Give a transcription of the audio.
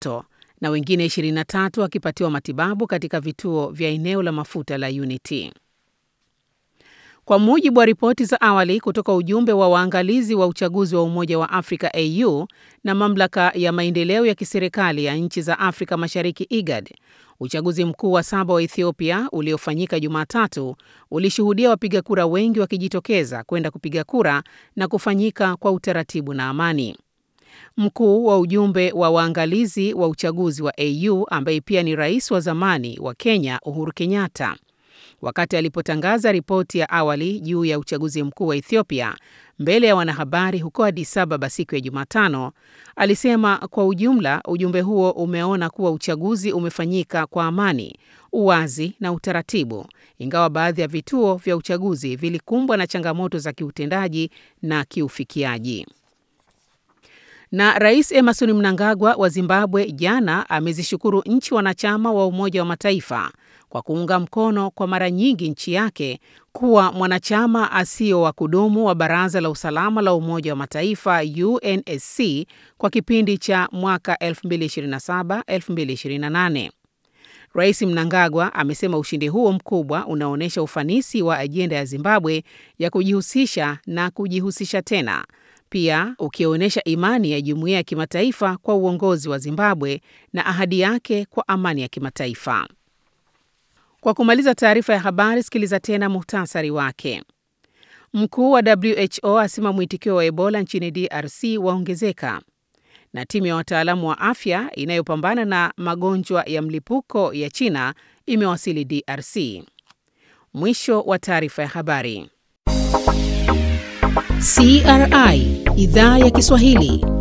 moto na wengine 23 wakipatiwa matibabu katika vituo vya eneo la mafuta la Unity. Kwa mujibu wa ripoti za awali kutoka ujumbe wa waangalizi wa uchaguzi wa Umoja wa Afrika AU na mamlaka ya maendeleo ya kiserikali ya nchi za Afrika Mashariki IGAD, uchaguzi mkuu wa saba wa Ethiopia uliofanyika Jumatatu ulishuhudia wapiga kura wengi wakijitokeza kwenda kupiga kura na kufanyika kwa utaratibu na amani. Mkuu wa ujumbe wa waangalizi wa uchaguzi wa AU ambaye pia ni rais wa zamani wa Kenya Uhuru Kenyatta wakati alipotangaza ripoti ya awali juu ya uchaguzi mkuu wa Ethiopia mbele ya wanahabari huko Addis Ababa siku ya Jumatano, alisema kwa ujumla ujumbe huo umeona kuwa uchaguzi umefanyika kwa amani, uwazi na utaratibu, ingawa baadhi ya vituo vya uchaguzi vilikumbwa na changamoto za kiutendaji na kiufikiaji. Na Rais Emerson Mnangagwa wa Zimbabwe jana amezishukuru nchi wanachama wa Umoja wa Mataifa kwa kuunga mkono kwa mara nyingi nchi yake kuwa mwanachama asio wa kudumu wa Baraza la Usalama la Umoja wa Mataifa UNSC kwa kipindi cha mwaka 2027-2028. Rais Mnangagwa amesema ushindi huo mkubwa unaonyesha ufanisi wa ajenda ya Zimbabwe ya kujihusisha na kujihusisha tena, pia ukionyesha imani ya jumuiya ya kimataifa kwa uongozi wa Zimbabwe na ahadi yake kwa amani ya kimataifa. Kwa kumaliza taarifa ya habari, sikiliza tena muhtasari wake. Mkuu wa WHO asema mwitikio wa Ebola nchini DRC waongezeka, na timu ya wataalamu wa afya inayopambana na magonjwa ya mlipuko ya China imewasili DRC. Mwisho wa taarifa ya habari. CRI Idhaa ya Kiswahili